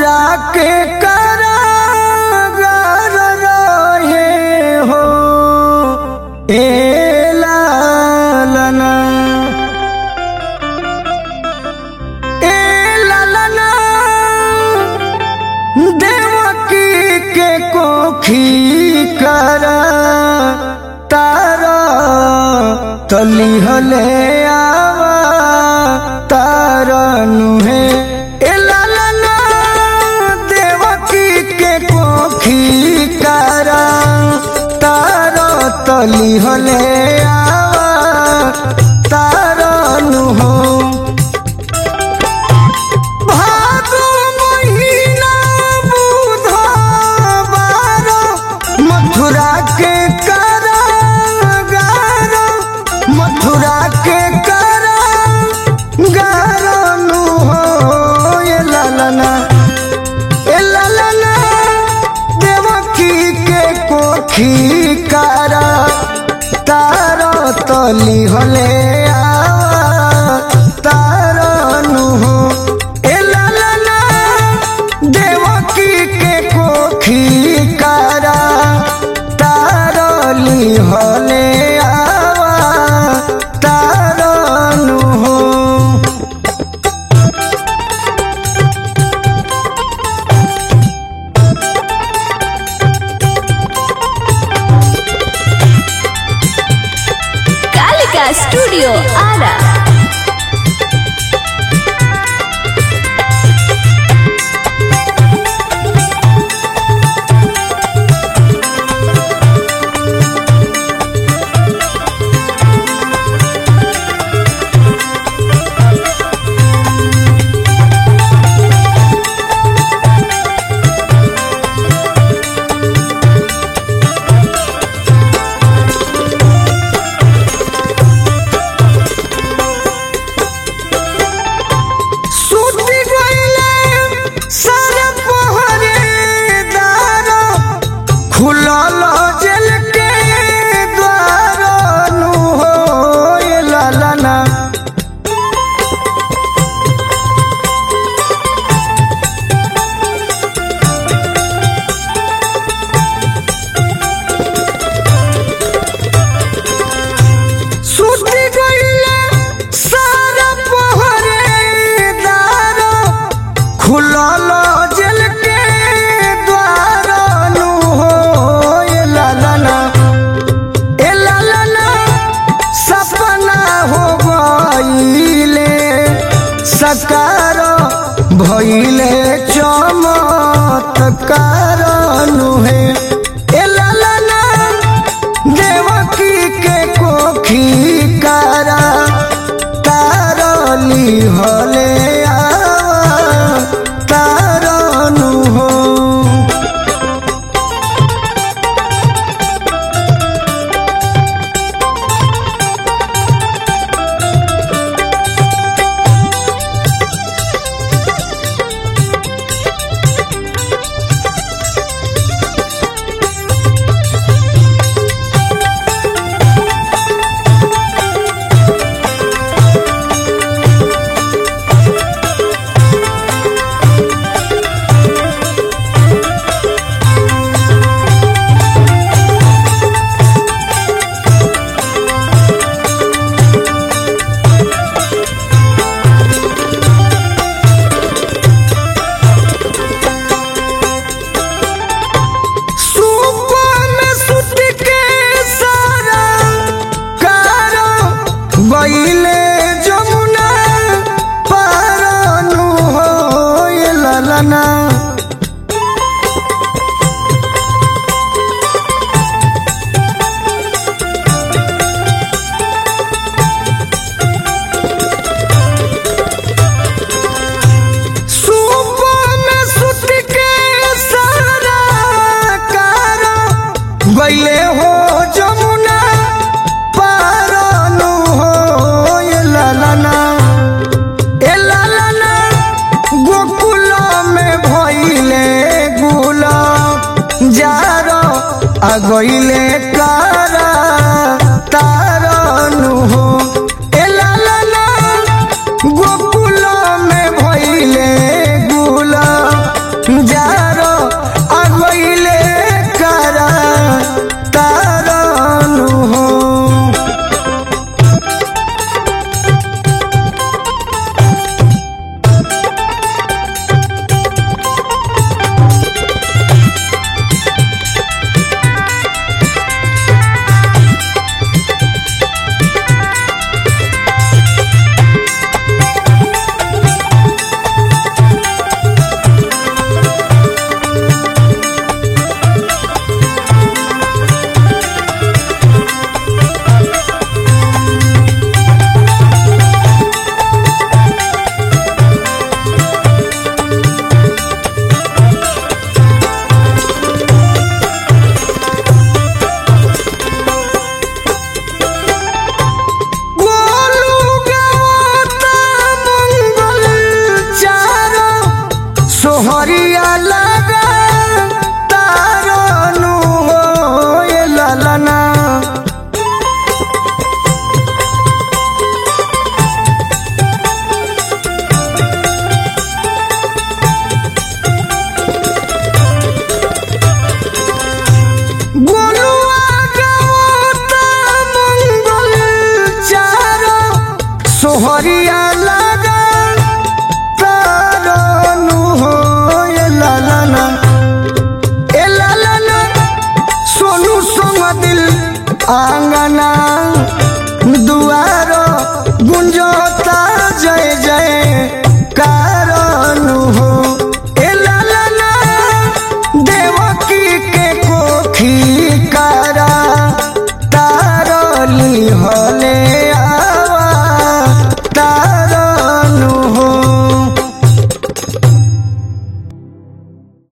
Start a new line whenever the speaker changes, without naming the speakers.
मथुरा के कारागार रहे हो ए लालना ए लालना देवकी के कोखी करा तारा तली हले आवा तारा नुहे ए लालना देवकी के कोखी करा तारा तली हले आवा तारा नुहो भादो महीना बुधवार मथुरा के कारागार मथुरा के कारागार नु हो ए लालना ए लालना देवकी के कोखी कारा तार तली हले आवा तार नु हो ए लालना देवकी के कोखी कारा तारली हले आवा तार नु हो
कालिका स्टूडियो आरा
सूती गईले सारे पहरेदार खुलल जेल के द्वार नु हो ए लालना सूती गईले सारे पहरेदार खुलल जेल के द्वार नु हो ए लालना ए लालना सपना हो गईले सकार भइले चमत्कार नुहे ए लालना देवकी के कोखी कारा तारली हले आवा तारनु हो सुपा में सुत के सारा कारो गईले जमुना पारनु हो ए लालना सुपा में सुत के सारा कारो गईले हो जमुना पारनु हो ए लालना ए लालना गोकुल में भइले गुला जारो आ गईले कारा तारनु हो ए लालना गोकुल में भइले गुला आंगना दुआर गुंजता जय जय कारण हो ए लालना देवकी के कोखी कारा तारली हले